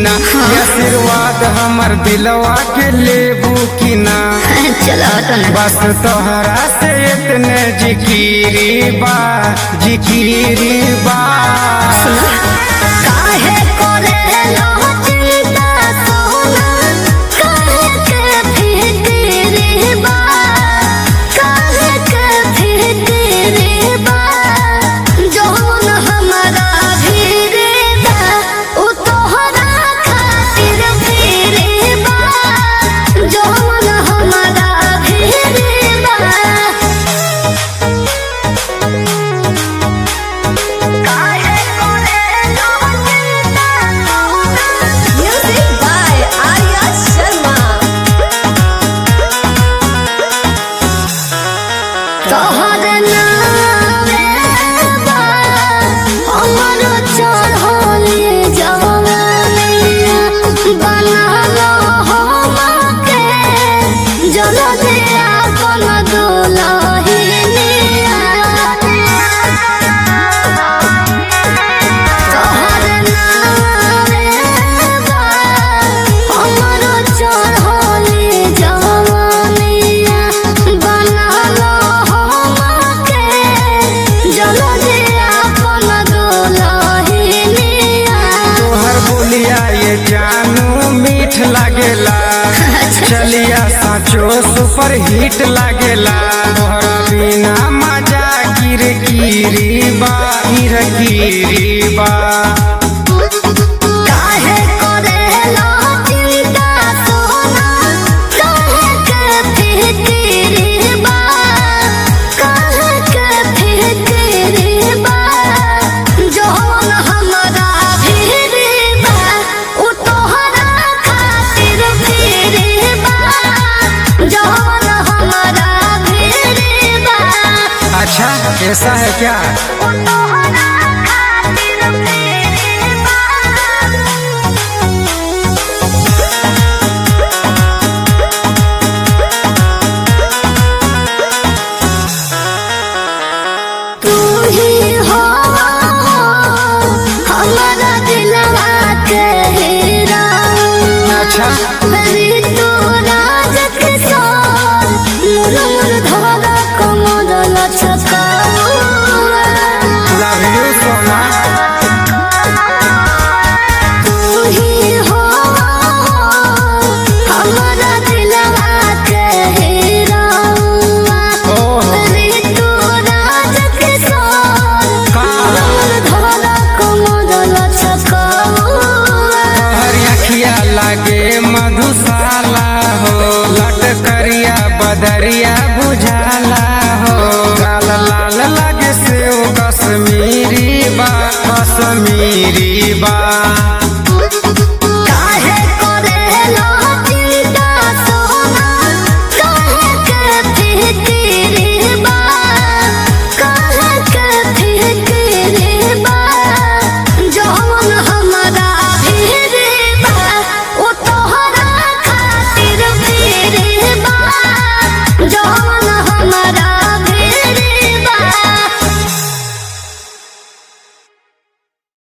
ना ये आशीर्वाद हमर दिलवा के लेबू की ना चलो तो ना बस तोहरा से इतने जिकिरी बा जिकिरी बा काहे करे लो चिंता सोना काहे के फिक्री बा काहे के फिक्री बा जौन हमारा भीरे बा उ तोहरा खातिर भीरे बा जौन हमारा भीरे बा काहे करे लो चिंता सोना Music by Arya Sharma. तोहर नामे बा हमर चढ़ले जवानिया बनालो हमके जलदिया कोन दुलहिनिया तोहर नामे बा हमर चढ़ले जवानिया बनालो हमके जलदिया कोन दुलहिनिया तोहर बोलिया ये जानू मीठ लागेला चलिया साचो सुपर हिट लागेला तोहरा बिना मजा गिर गिरी बा गिर गिरी बा काहे करेला चिंता सोना काहे के फिक्री बा काहे के फिक्री बा जौन हमरा भीरी बा उ तोहरा खातिर भीरी बा जौन हमरा भीरी बा अच्छा ऐसा है क्या उ तोहरा खातिर भीरी बा तू ही हो हमारा दिलवा के हीरा अच्छा मेरी तू राज किशोर मुर मुर धारा कमर लचका लव यू सोना तू ही हो हमारा दिलवा के हीरा ओह मेरी तू राज किशोर का धारा कमर लचका हर अखिया लागे मधुशाला हो लट करिया बदरिया बुझाला हो लाल लाल लागे से कश्मीरी बा कश्मीरी बा